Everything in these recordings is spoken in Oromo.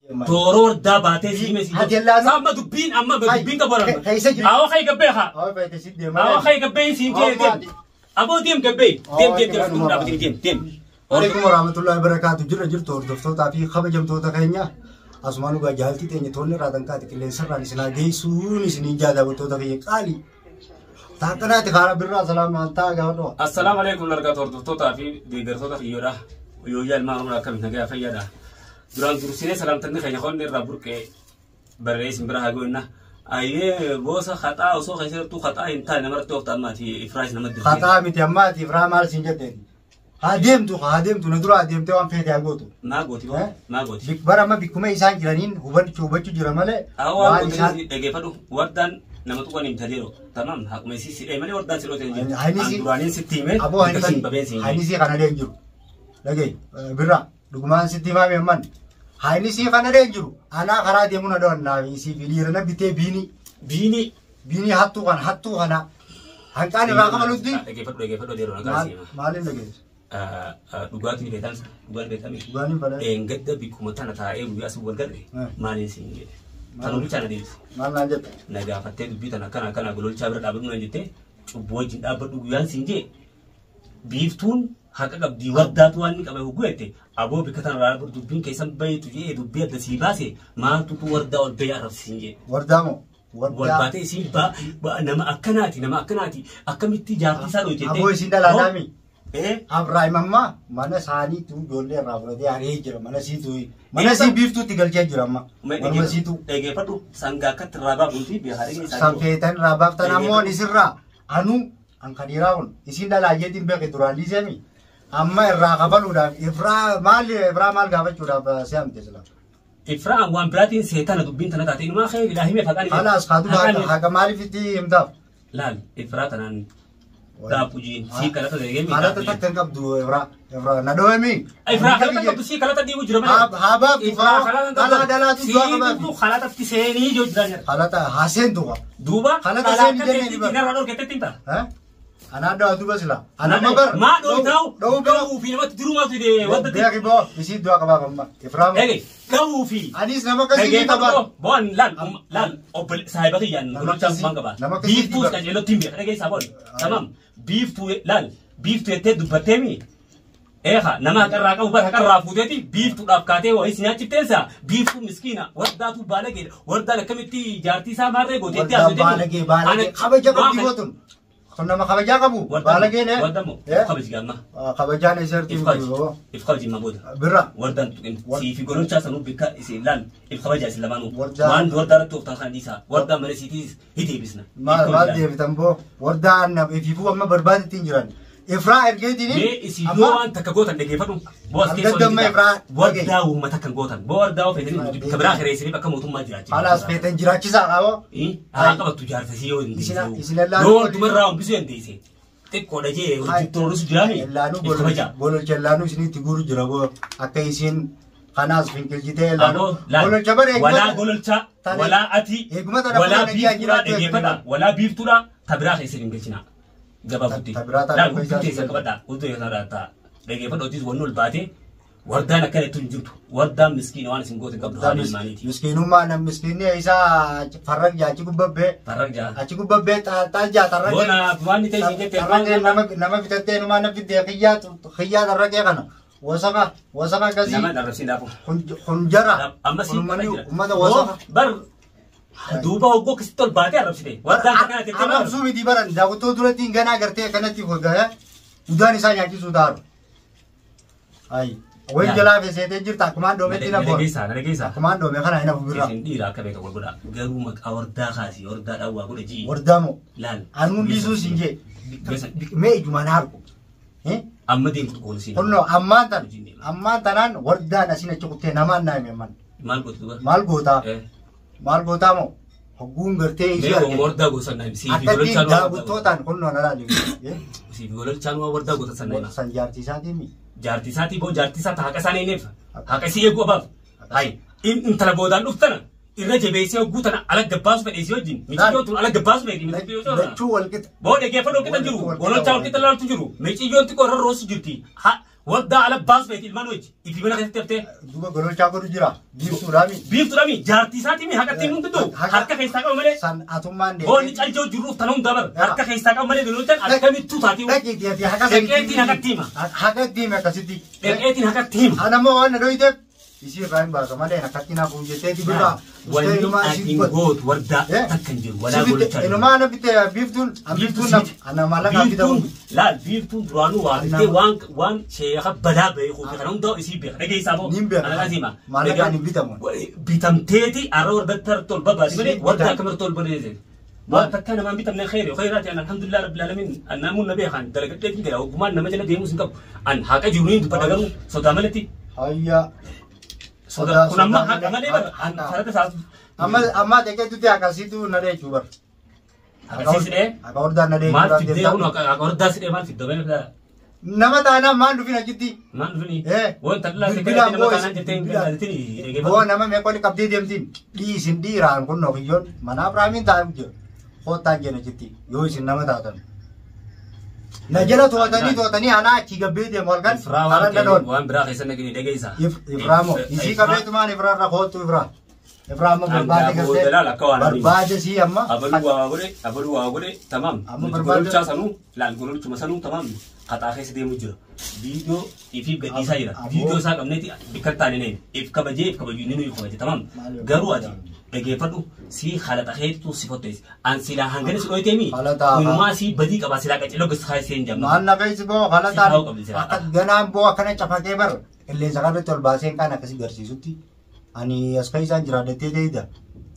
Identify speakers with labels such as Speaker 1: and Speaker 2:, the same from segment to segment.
Speaker 1: Tooroo wardaa baatee siime si.
Speaker 2: Ati laanu-
Speaker 1: Amma dubbiin amma dubbiin qabu
Speaker 2: Ke- keessa jira.
Speaker 1: Awa kai gabbee haa.
Speaker 2: Awwa fayyada si deemaa.
Speaker 1: Awa kai gabbee siin jee
Speaker 2: Amma
Speaker 1: deem. Aboo deem gabbee. Deem deem deem fuuldura dhaabatee deem deem.
Speaker 2: Waalaikum warahmatullahi wabarakatuh. Jirra jirtu hordoftootaa fi kabajamtoota keenya. Asumaan dhugaa jaalti teenya toonni irraa tankaati qilleensarraan isinaa geessuun isiniin jaalabattoota keenya qaali. Taakkanaati kaara birraa salaamaan ta'a gaafa dhuwa.
Speaker 1: Assalaamu alaikum argaa hordoftootaa fi deeggartoota kiyyoodha. Yooyyaa ilmaan oromoo akkamitti nagaa fayyaadha. Duraan dursinee salaamtanni keenya qonni irraa burqee barree isin bira haa goonna. Ayyee boosa haxaa osoo keessattuu haxaa hin taane namarratti oofta ammaati ifraas namatti dirree.
Speaker 2: Haxaa miti ammaatiif raa maal siin jetteeti. Haa deemtu haa deemtu na dura deemtee waan feete haa gootu.
Speaker 1: Maa gooti
Speaker 2: Eh?
Speaker 1: maa gooti.
Speaker 2: Bik- Bara amma bikkuma isaan jiraniin hubachuu hubachuu jira malee
Speaker 1: Awwaan
Speaker 2: waan isaan
Speaker 1: gooti dhageeffadhu wardaan nama tuqan hin tadeero. Tamam haquma isii sidhee malee wardaan si dhootee jiru.
Speaker 2: Hani
Speaker 1: An
Speaker 2: si-
Speaker 1: duraaniin sitti himee
Speaker 2: aboo
Speaker 1: bika siin babeen siin himee.
Speaker 2: hainisii kana deen jiru. Dhagee birra dhugumaan sitti himaa beemman. Hainisii kana deen jiru. Anaa karaa deemuu na dhawannaa isii fi dhiira na bitee biini
Speaker 1: Biini.
Speaker 2: biini hattuu kana hattuu kana hanqaan irraa qabalutti
Speaker 1: Dhageeffadhu dhageeffadhu adeero nagaa
Speaker 2: maal-
Speaker 1: si hima.
Speaker 2: maaliin dhageessu?
Speaker 1: dhugaatiin beekan dhugaan beekame
Speaker 2: Dhugaaniin badaa
Speaker 1: eengadda bikkuma tana taa'ee guyyaa sun wal garre
Speaker 2: Eh.
Speaker 1: maaliin siin jedhe kan oolchaa na deebise
Speaker 2: maal naan jette?
Speaker 1: na gaafattee dubbii tana kana kana gololchaa bira dhaabadhu na jettee cubbuu wajjin dhaabbadhu guyyaan siin jee biiftuun haqa qabdii wardaatu waan inni qabe hugguu jette aboo bikka tana irraa dubbiin keessan bayeetu jee dubbii adda sii baase maaltutu wardaa ol bayee arrabsiin jee
Speaker 2: Wardaa moo?
Speaker 1: wal baatee isiin ba ba- nama akkanaati nama akkanaati akkamitti jaartii isaa dhoyte
Speaker 2: Aboo isiin dhalaadhaami.
Speaker 1: Eh?
Speaker 2: Abrahaim amma mana isaaniitu ijoollee irraa fudhatee ari'ee jira mana siitu mana sii biiftuutti galchee jira amma manuma siitu
Speaker 1: Dhageeffadhu sangaa akkatti irraa baabuuti bihaaree
Speaker 2: sanfeetan irraa baaftan ammoo isirraa anu an kadiraa kun isin dhalaayeetiin beeke duraan liiseemi amma irraa kafaluudhaaf ifraa maal ifraa maal gaafachuudhaaf si hamte sila
Speaker 1: Ifraan waan biraatiin seetana dubbiin tana taate inumaa kee hidhaa himee faqaan
Speaker 2: kalaas kaatu haqa maaliif itti himtaaf
Speaker 1: Laal ifraa tanaan daabbu jiin sii kalata deegee
Speaker 2: haalata takka hin qabdu ifraa ifraa na dhoowemi
Speaker 1: Ifraa kalata qabdu sii kalata diimu jira malee.
Speaker 2: haa baaftu
Speaker 1: Ifraa
Speaker 2: faa
Speaker 1: kalata
Speaker 2: dhalaa dhalaatu du'a
Speaker 1: Sii
Speaker 2: qabaafi
Speaker 1: dubdu kalatatti seenii ijoo jiraa jira.
Speaker 2: haalata haaseen du'a
Speaker 1: Duuba
Speaker 2: Kalata
Speaker 1: kalata
Speaker 2: seenii jennee
Speaker 1: keetti
Speaker 2: ni bara.
Speaker 1: dinarraa dhorkeetti himta.
Speaker 2: anaa dhawa duba sila anama bar
Speaker 1: Maa dhooytaa'u
Speaker 2: dhowuu bira
Speaker 1: dhawuu fi namatti dirumaatu hidhee wanta
Speaker 2: beeki boo isii du'a qabaaf amma ifraa
Speaker 1: Ege dhawuu fi
Speaker 2: anis nama akkasii ni
Speaker 1: Dhageeffadhu
Speaker 2: qaba
Speaker 1: koo boon laal laal obbo saahiba kiyyaan
Speaker 2: Nama
Speaker 1: gololchaan
Speaker 2: akkasii-
Speaker 1: waan qaba.
Speaker 2: nama akkasii
Speaker 1: Biiftuu
Speaker 2: dibata.
Speaker 1: qajeelootti hin beeka dhageessaa boon. Tamam biiftuu laal biiftuu jettee dubbattee mi. Eeha nama haqarraa qabu bara haqarraa fuuteeti biiftuudhaaf kaatee waa isin nyaachifteessa biiftuu miskiina wardaatu baalageedha wardaan akkamitti jaartii isaa maarree gooteetti
Speaker 2: Wardaan baalagee baalagee kabaja qabdi gootun kun nama kabajaa qabu baalageen
Speaker 1: Wardamo kabaji gaamma.
Speaker 2: kabajaan isartii
Speaker 1: If kabaji if kabaji ma booda.
Speaker 2: bira
Speaker 1: Wardaan tuqin sii fi gololchaa sanuu bikka isin laal if kabaja isin lamaanuu.
Speaker 2: Wardaan-
Speaker 1: Waan wardaa irratti ooftan kana dhiisaa wardaan malee siitis hiteebisna.
Speaker 2: maal maal deebitan boo wardaan ififuu amma barbaadetti hin jiran ifraa ergeetiin
Speaker 1: Mee isin yoo waan takka gootan dhageeffadhu. Boo as keessa
Speaker 2: Argadamma
Speaker 1: waliin
Speaker 2: irraa
Speaker 1: jira. Wardaa uummata kan gootan. Boo wardaa ofeetanii bikka biraa hireessanii bakka mootummaa jiraachuu.
Speaker 2: halaas feetan jiraachisaa qaabo
Speaker 1: Haa qabattu jaarsasii yoo hin
Speaker 2: Isin-
Speaker 1: deessu.
Speaker 2: isin ilaaluu
Speaker 1: Yoo
Speaker 2: waliin-
Speaker 1: waldumarraa hambisuu hin deesse. Xiqqoodha jee hojjettoonnis jiraami.
Speaker 2: Ellaanuu
Speaker 1: If kabaja.
Speaker 2: gololcha ellaanuu isinitti guuru jira boo akka isin kanaas finkilchitee
Speaker 1: Aboo
Speaker 2: ellaanuu
Speaker 1: laal
Speaker 2: gololcha bara
Speaker 1: walaa
Speaker 2: eegumata
Speaker 1: gololchaa
Speaker 2: Tani-
Speaker 1: walaa ati
Speaker 2: eegumata dhabuu
Speaker 1: walaa
Speaker 2: danda'aa
Speaker 1: biiftuudha
Speaker 2: jiraachuu
Speaker 1: dhageeffadha
Speaker 2: eegamu.
Speaker 1: walaa biiftuudha ta biraa keessa hin galchina gabaabutti
Speaker 2: Ta- ta biraa ta'a
Speaker 1: laal
Speaker 2: gabaa
Speaker 1: huccuu
Speaker 2: isaa
Speaker 1: teessa
Speaker 2: hin
Speaker 1: qabadha huccuu teessa dhaata dhageeffadha hojii wanni ol baate wardaan akkana ittiin jirtu wardaan miskiina waan isin goote qabdu haala ilmaaniiti
Speaker 2: miskiinummaa nam miskiinni isaa farraq jaa achi gubbabbee
Speaker 1: farrak jaa
Speaker 2: achi gubbabbee taal jaa tarraqee
Speaker 1: boona waan ta'e isin jette
Speaker 2: tarraqee nama nama bitattee numaa na fiddee xiyyaa xiyyaa tarraqee kana wasaka wasaka akkasii
Speaker 1: nama dharrabsiin daafu
Speaker 2: kun- kun jara
Speaker 1: amma siin
Speaker 2: Uummanni
Speaker 1: kana jira
Speaker 2: ummata wasaka
Speaker 1: bar duuba hoggoo akkasitti ol baatee arrabsite wardaan akkana jettee maal
Speaker 2: arrabsuu miti baran daawwattoo duratti hin ganaa gartee kanatti hoggaa udaan isaa nyaachisuu daaru ayi wayin
Speaker 1: Yaa.
Speaker 2: jalaa feseetee jirta akkumaan doometti na boon
Speaker 1: dhageessaa dhageessaa
Speaker 2: akkumaan doome kana hin hafu birra
Speaker 1: Isin dhiira akka beeka wal godha. Garuu maqaa wardaa kaasi wardaa dhawwaa godha ji'i.
Speaker 2: wardaamoo
Speaker 1: Laal.
Speaker 2: anuun dhiisuu siin jee
Speaker 1: Gosa-
Speaker 2: mee ijumaan harku
Speaker 1: Amma deemtu qoolu siin.
Speaker 2: kunno ammaan tan ammaan tanaan wardaan asin achi kuttee namaan naa hime man
Speaker 1: Maal gootu duba?
Speaker 2: maal gootaa
Speaker 1: Eh.
Speaker 2: maal gootaa moo hogguun gartee ishee
Speaker 1: Mee
Speaker 2: argite
Speaker 1: wardaa gosa sanaa sii fi
Speaker 2: akkatti
Speaker 1: gololchaan waa wardaa gosa.
Speaker 2: daawwattootaan kunno na laali
Speaker 1: Sii fi gololchaan waa wardaa gosa sanaa hima.
Speaker 2: san jaartiisaatii mi
Speaker 1: Jaartii isaatii boo jaartii isaa haqa isaa neeneef. Haqa isii eeguu abaaf. Hayi. Intala boodaan dhuftana. Irra jabeessee hogguu tana ala gabbaasu fedhe isii wajjin. Michiyyoo tun ala gabbaasu fedhe. michiyyoo tun.
Speaker 2: lachuu walqixa
Speaker 1: Boo dhageeffadhu walqixa jiru. Gololchaa walqixa laaltu jiru. Miciyyoon xiqqoo irra roosu jirti. Ha- Waddaa ala baas beeti ilmaan wajji. Ifi mana keessatti haftee.
Speaker 2: Duuba gololchaa godhu jira. Biiftuudhaami.
Speaker 1: Biiftuudhaami jaartii isaatii mi haqatti himuun danda'u. Harka keessaa qaba malee.
Speaker 2: San atummaan
Speaker 1: Boonni caljoo jirruuf tanuu hunda bar. Harka keessaa qaba malee gololchaan akkamittuu taatii.
Speaker 2: Dhaqiitii ati haqa
Speaker 1: Dhaqeetiin haqatti hima.
Speaker 2: Haqatti hime akkasitti.
Speaker 1: Dhaqeetiin haqatti hima.
Speaker 2: Anammoo waan na dhoyiteef isii irraa hin baasa malee akkatti naaf hin jettee dibirraa.
Speaker 1: Wanni ati gootu wardaa takka hin jiru. Walaa gololchaa.
Speaker 2: Inumaa na bitte biiftuun biiftuun na ana maallaqa bitamu.
Speaker 1: Biiftuun laal biiftuun duraanuu waa bittee waan waan sheeka badaa beeku kana hundaa isii beeka dhageessaa moo.
Speaker 2: Niin beeka.
Speaker 1: Anakasima.
Speaker 2: Maallaqaan hin bitamu.
Speaker 1: Bitamteeti arra warda tol babaati malee warda akkamar tol bareeze. Waan takka namaan bitamne khayri khayraati an alhamdulillah rabbil alamin annaamuun na beekan dalagadhee hin gala ogummaan nama jala deemus hin qabu. An haqa jiruun dubbata garuu sodaa malatti.
Speaker 2: Hayya.
Speaker 1: Sodaa kun amma haqa malee bara an farada isaa.
Speaker 2: Amma amma deekeetutti akkasitti na dheechuu bar.
Speaker 1: Agarsiisnee
Speaker 2: Akka hordaan na
Speaker 1: maal
Speaker 2: dheechuu
Speaker 1: fiddee kun akka hordaa sidhee maal fiddoo beektaa.
Speaker 2: Nama taanaan maan dhufin achitti.
Speaker 1: Maal dhufini?
Speaker 2: Eh,
Speaker 1: Wanta dhalaa
Speaker 2: bilbilaan
Speaker 1: nama
Speaker 2: boo
Speaker 1: kanaan
Speaker 2: isin-
Speaker 1: jettee hin
Speaker 2: bilbilaan.
Speaker 1: galaatiin
Speaker 2: Boo nama meeqoonni qabdee deemtiin dhiisin dhiiraan kun nokiyyoon mana Abiraamiin taa'u jira. Koottaan jenna jetti yoo isin nama taatan. Na jala to'atanii to'atanii anaa achi gabbee deemu halkan
Speaker 1: Ifraa
Speaker 2: karan
Speaker 1: waan
Speaker 2: dhadhoon.
Speaker 1: waan biraa keessa nagini dhageessa.
Speaker 2: Ifraamoo isii qabeetumaan ifraa irra kootu ifraa. Ifraa amma barbaade
Speaker 1: Angaa booda laal akka waan
Speaker 2: gartee barbaade sii amma.
Speaker 1: Abaluu waa godhe abaluu waa godhe tamam.
Speaker 2: Amma
Speaker 1: Nuti
Speaker 2: barbaade-
Speaker 1: gololchaa sanuu laal gololchuma sanuu tamam. Qaxaa keessa deemu jira. Viidiyoo ifiif gadhiisaa jira.
Speaker 2: Aboo.
Speaker 1: Viidiyoo isaa qabneeti bikka taane neen. If kabajee if kabajuu inni nuyi kabaje tamam.
Speaker 2: Maal-
Speaker 1: Garuu ati dhageeffadhu si haala xaheetu si fottees. An silaa hangana si dhoyteemi.
Speaker 2: Haala ta'a.
Speaker 1: Kunumaa si badii qaba silaa qaceloo gasa kaasee hin jamna.
Speaker 2: Maal na feesi boo haala
Speaker 1: Si taa'uu
Speaker 2: taa'u
Speaker 1: qabdi silaa.
Speaker 2: akka ganaan boo akkana cafatee bar qilleensa kanatti ol baaseen kan akkasii garsiisutti ani as keessaan jiraadhattee deeyda.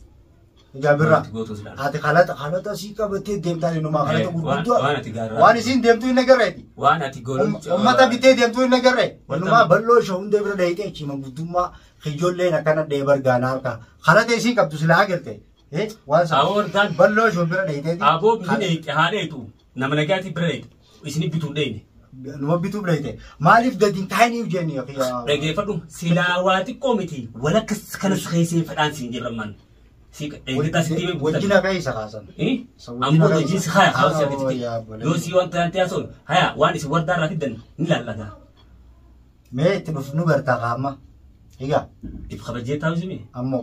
Speaker 2: Egaa birra
Speaker 1: Wanti gootu silaa.
Speaker 2: ati halata halata sii qabattee deemtaa inumaa halata
Speaker 1: Eh, waan-
Speaker 2: gurguddoo
Speaker 1: waan ati gaarraa-
Speaker 2: waan isiin deemtuu hin agarreeti.
Speaker 1: Waan ati gololcha.
Speaker 2: Uummata bitee deemtuu hin agarre.
Speaker 1: Wanta-
Speaker 2: Inumaa bal'oo ishee hunda bira dheeyitee chima guddummaa ijoolleen akkana dhee bargaanaa harka. Halata isiin qabdu silaa agarte. Eh waan sana.
Speaker 1: Aboo wardaan
Speaker 2: Bal'oo ishee bira dheeyiteeti.
Speaker 1: aboo bifni dheeyite haa dheeyitu nama nagaatiif bira dheeyite isin bituu dheeyine.
Speaker 2: Numa bituu bira dheeyite. Maaliif gadi hin kaa'iniif jenni yookiin.
Speaker 1: Dhageeffadhu silaa waa xiqqoo miti walakkas kanas keessee fedhaan siin jirramman. Si eeggataa sitti himee
Speaker 2: Wajjin akka isa kaasan.
Speaker 1: Ammoo wajjin si haya hawaasa
Speaker 2: Oh,
Speaker 1: gadi
Speaker 2: yaa bolee.
Speaker 1: Yoo si wanta natti haasoo haya waan isin wardaa irraa fiddan ni laallata.
Speaker 2: Mee itti dhuf nu gartaa qaama. Egaa
Speaker 1: If kabajee taa'u simi.
Speaker 2: ammoo.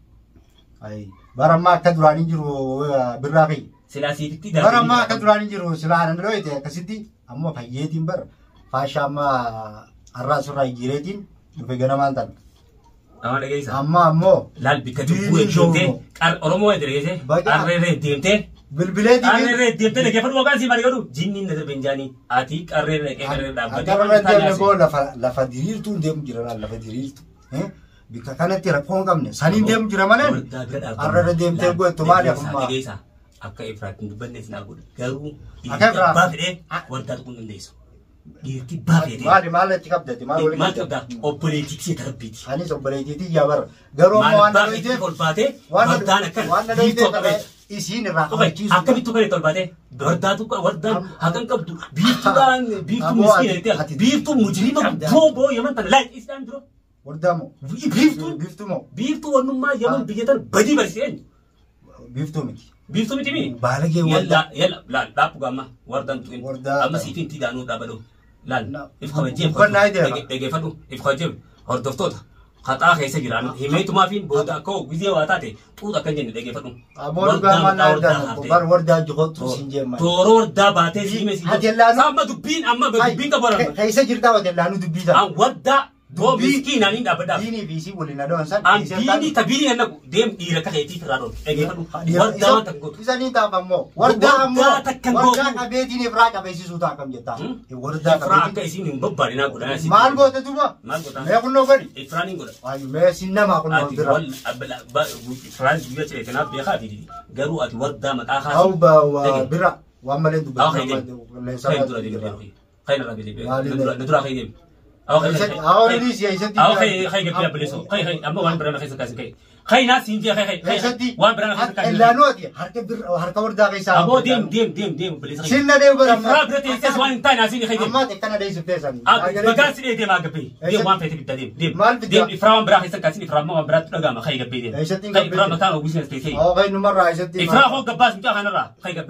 Speaker 2: Ayi. Bara ammaa akka duraan hin jiru eh, birraa fi.
Speaker 1: Silaa siifitti
Speaker 2: Bara ammaa akka duraan hin jiru silaa nan dhooyite akkasitti ammoo fayyeetiin bara. Faashaa ammaa har'aa surraa jireetiin dhufe ganamaan tan.
Speaker 1: Amma dhageessa.
Speaker 2: Amma ammoo
Speaker 1: Laal bikka
Speaker 2: Diinii
Speaker 1: dubbuu deemtee
Speaker 2: shoo.
Speaker 1: qar Oromoo edreese
Speaker 2: Baqa-
Speaker 1: qarreeree deemtee
Speaker 2: bilbileetii
Speaker 1: qarreeree deemtee dhageeffadhu waqaan sii maali godhu jinniin na darbe hin jaanii ati qarreeree dhaqee qarreeree dhaabbatee
Speaker 2: Akka
Speaker 1: waan
Speaker 2: irra deemne
Speaker 1: taanaasi.
Speaker 2: boo lafa lafa diriirtuun deemu jira laal lafa diriirtu. Eh? Bikka kanatti rakkoo hin qabne saniin deemu jira malee.
Speaker 1: Wardaa bira dhaabbamu.
Speaker 2: Har'a irra deemtee
Speaker 1: Laal,
Speaker 2: goottu maali
Speaker 1: dhageessaa,
Speaker 2: akkuma.
Speaker 1: dhageessaa. Akka Efraatiin dubbannees naa godha. Garuu
Speaker 2: Akka
Speaker 1: dhiirti
Speaker 2: Efraat-
Speaker 1: abbaa fedhee wardaa tuquu hin dandeessu. Dhiirti abbaa fedhee.
Speaker 2: Maali maal itti qabdati maal waliin
Speaker 1: Maal qabdaa? Obboleettii tarabbiiti.
Speaker 2: Anis obboleettiitii yaa bara. Garuu ammoo
Speaker 1: Maal
Speaker 2: waan na
Speaker 1: abbaa fedhee
Speaker 2: dhoyiteef
Speaker 1: ol baatee
Speaker 2: waan
Speaker 1: wardaan
Speaker 2: na
Speaker 1: akkana
Speaker 2: waan na
Speaker 1: biiftuu
Speaker 2: dhoyiteef
Speaker 1: qabeeti.
Speaker 2: isiin irraa
Speaker 1: Oke,
Speaker 2: qabachiisu.
Speaker 1: akkamitti tokko ol baatee wardaatu wardaan
Speaker 2: Am-
Speaker 1: hakan qabdu biiftuudhaan biiftuu
Speaker 2: Ammoo
Speaker 1: miskiina
Speaker 2: ati-
Speaker 1: jettee
Speaker 2: ati-
Speaker 1: biiftuu mujriima
Speaker 2: Qabdaa.
Speaker 1: guddoo boo yaman tana laaj isaan dura
Speaker 2: Wardaa moo?
Speaker 1: biiftuu
Speaker 2: Biiftuu moo?
Speaker 1: biiftuu wannummaa yaman
Speaker 2: Ah.
Speaker 1: biyya tana badii barsiiseen
Speaker 2: Biiftuu miti.
Speaker 1: biiftuu miti mii
Speaker 2: Baalagee wardaa.
Speaker 1: yalla yalla laal dhaabbu gamma wardaan tu'in
Speaker 2: Wardaa-
Speaker 1: amma siifin tiidaanuu dhaabadhu laal
Speaker 2: Na-
Speaker 1: if kabajee
Speaker 2: Uffannaa ideema.
Speaker 1: dhageeffadhu if kabajee hordoftoota haxaa keessa jiran himeetumaa fi booda akka gizee waa taate xuuxa akkan jenne dhageeffadhu
Speaker 2: Ammoo dhugaa maan na argaa. Bar wardaa jihootu siin jeema.
Speaker 1: Tooro wardaa baatee siime si
Speaker 2: Ati laanu-
Speaker 1: Amma dubbiin amma dubbiin qabu arama.
Speaker 2: Keessa jirtaa hoteellaanuu dubbii ta'a.
Speaker 1: An wardaa boo
Speaker 2: Dubbii-
Speaker 1: miskiinaan hin dhaabbadhaaf.
Speaker 2: Diinii fi isii waliin adoon san.
Speaker 1: An biinii ta biinii kan naqu deem dhiira akka keetiif irraa dhoofne dhageeffadhu. Wardaa waan takka gootu.
Speaker 2: Isanii taaf ammoo. Wardaa ammoo.
Speaker 1: Wardaa takkan
Speaker 2: Wardaa
Speaker 1: gootu.
Speaker 2: qabeetiin irraa qabeessisuu ta'a kam jettaa. Wardaa
Speaker 1: Ifraa akka
Speaker 2: qabeetiin.
Speaker 1: isiin hin babbaadinaa godhan asii.
Speaker 2: Maal goote duuba?
Speaker 1: Maal gootaa?
Speaker 2: Mee kunnoo gadi.
Speaker 1: Ifraan hin godha.
Speaker 2: Waayu mee sin namaa kunnoo
Speaker 1: Ati
Speaker 2: bira.
Speaker 1: wal abbala Ifraan guyyaa ciree kanaaf beekaa fi garuu ati wardaa maqaa
Speaker 2: Hau
Speaker 1: kaasuu.
Speaker 2: ba wa bira. Waan malee
Speaker 1: Awa
Speaker 2: dubbatu.
Speaker 1: kay dem. Kay dura dem dem. Kay nara dem.
Speaker 2: Maali
Speaker 1: Dura dura kay dem. Awa kay.
Speaker 2: Awa ni siya isatti.
Speaker 1: Awa kay kay gabi ableso. Kay kay amma waan birana kay sakasi kay. Kay na sinji kay kay.
Speaker 2: Isatti.
Speaker 1: Waan birana kay sakasi.
Speaker 2: Ellaanoo ati harka bira harka wardaa keessaa.
Speaker 1: Abo dem dem dem dem ableso.
Speaker 2: Sinna deemu bara.
Speaker 1: Ifra birate isas waan tay na sinji kay dem.
Speaker 2: Amma tekkana deessu teessan.
Speaker 1: Bagaa sidee dem agabe. Dem waan fete bidda dem. Dem.
Speaker 2: Maal bidda?
Speaker 1: Dem ifra waan birana kay sakasi ifra waan birata dhagama kay gabe dem.
Speaker 2: Eessatti hin
Speaker 1: Kay
Speaker 2: gabbee
Speaker 1: ifra
Speaker 2: dem?
Speaker 1: mataan ogusin stay kay.
Speaker 2: Awa kay numarraa isatti.
Speaker 1: Ifra ho gabbas mita kanarra kay gabe.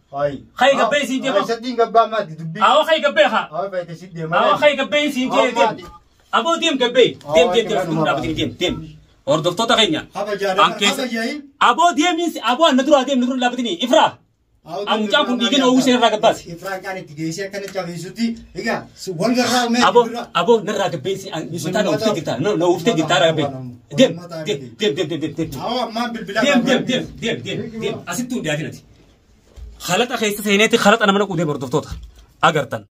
Speaker 2: Ay.
Speaker 1: Khay gabbee siin jee
Speaker 2: Ay,
Speaker 1: ko.
Speaker 2: sadii gabbaa maati dubbii.
Speaker 1: Awa khay gabbee haa.
Speaker 2: Ay, fayyada si deemaa.
Speaker 1: Awa khay gabbee siin jee
Speaker 2: Awa,
Speaker 1: deem. Aboo deem gabbee. Deem deem deem
Speaker 2: Awa,
Speaker 1: fuuldura dhaabbatanii deem deem. Hordoftoota keenya.
Speaker 2: Kabajaadhaan
Speaker 1: An keessa.
Speaker 2: kabajaa'in.
Speaker 1: Aboo deemis aboo anna dura deem nurra dhaabbatanii ifraa. Amucaan kun dhiigina uwwisee irraa gabbaase.
Speaker 2: Ifraan kan itti geessee akkana cabeessutti egaa si wal garraa umee
Speaker 1: Aboo aboo narraa gabbee si mataa na uffitee jirta na uffitee jirta gabbee. Deem deem deem deem deem deem.
Speaker 2: Awwa ammaan bilbila
Speaker 1: deem deem deem deem deem deem asitti hundiyaatinati. Khalaxa keessa seeneeti khalaxa nama naquu deem hordoftoota. Agartan.